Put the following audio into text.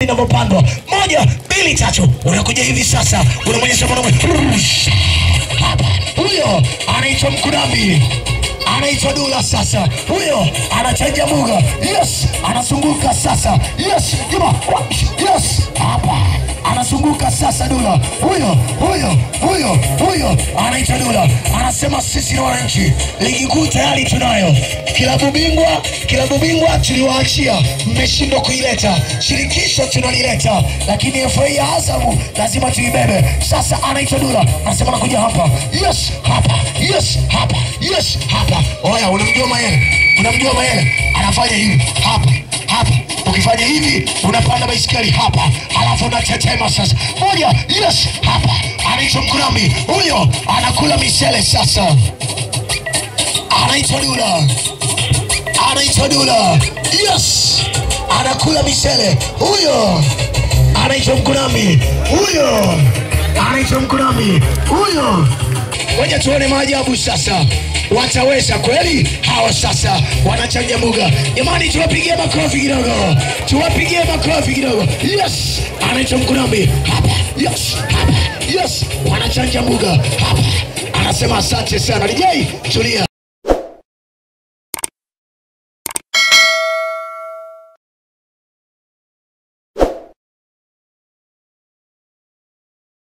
inavyopandwa. Moja, mbili, tatu, unakuja hivi sasa, unamwonyesha mwanaume hapa. Huyo anaitwa Mkunambi, anaitwa Dula. Sasa huyo anachanja muga, yes, anazunguka sasa, yes, juma, yes, hapa anazunguka sasa. Dula huyo huyo huyo huyo anaitwa Dula, anasema sisi ni wananchi, ligi kuu tayari tunayo, kilabu bingwa, kilabu bingwa tuliwaachia, mmeshindwa kuileta, shirikisho tunalileta, lakini FA ya Azamu lazima tuibebe. Sasa anaitwa Dula, anasema nakuja hapa, yes, hapa, yes, hapa, yes, hapa. Oya, unamjua Mayele? Unamjua Mayele? Anafanya hivi hapa hapa ukifanya hivi unapanda baisikeli hapa, alafu unatetema sasa. Moja, yes, hapa anaitwa Mkurambi, huyo anakula misele sasa, anaitwa Dula, anaitwa Dula, yes, anakula misele, huyo anaitwa Mkurambi, huyo anaitwa Mkurambi, huyo Ngoja tuone maajabu sasa, wataweza kweli hawa? Sasa wanachanja muga, jamani, tuwapigie makofi kidogo, tuwapigie makofi kidogo. Yes, anaitwa Mkunambi hapa, yes, hapa, yes, wanachanja muga hapa, anasema asante sana. DJ tulia.